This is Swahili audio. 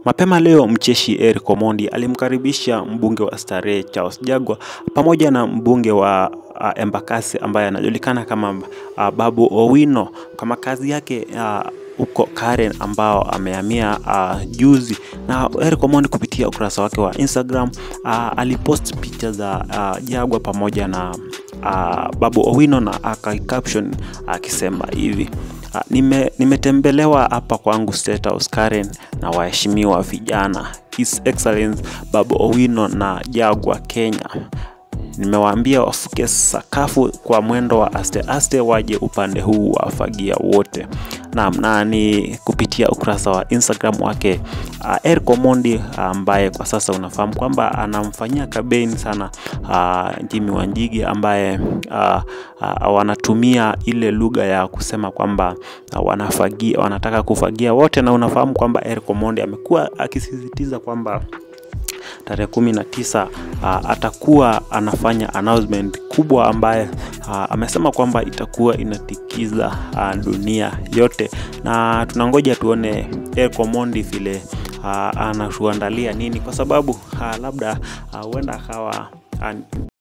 Mapema leo mcheshi Eric Omondi alimkaribisha mbunge wa Starehe Charles Jagwa pamoja na mbunge wa uh, Embakasi ambaye anajulikana kama uh, Babu Owino kwa makazi yake uh, huko Karen ambao amehamia uh, juzi na Eric Omondi kupitia ukurasa wake wa Instagram uh, alipost picha za uh, Jagwa pamoja na uh, Babu Owino na akaicaption akisema uh, hivi uh, nime, nimetembelewa hapa kwangu State House Karen na waheshimiwa vijana His Excellence Babu Owino na Jagwa Kenya nimewaambia wafuke sakafu kwa mwendo wa aste aste, waje upande huu wa fagia wote. Naam, na ni kupitia ukurasa wa Instagram wake uh, Eric Omondi ambaye uh, kwa sasa unafahamu kwamba anamfanyia kampeni sana uh, Jimmy Wanjigi ambaye uh, uh, wanatumia ile lugha ya kusema kwamba uh, wanafagia, wanataka kufagia wote, na unafahamu kwamba Eric Omondi amekuwa akisisitiza kwamba tarehe kumi na tisa uh, atakuwa anafanya announcement kubwa ambaye uh, amesema kwamba itakuwa inatikiza uh, dunia yote, na tunangoja tuone Eric Omondi vile uh, anatuandalia nini, kwa sababu uh, labda huenda uh, akawa uh,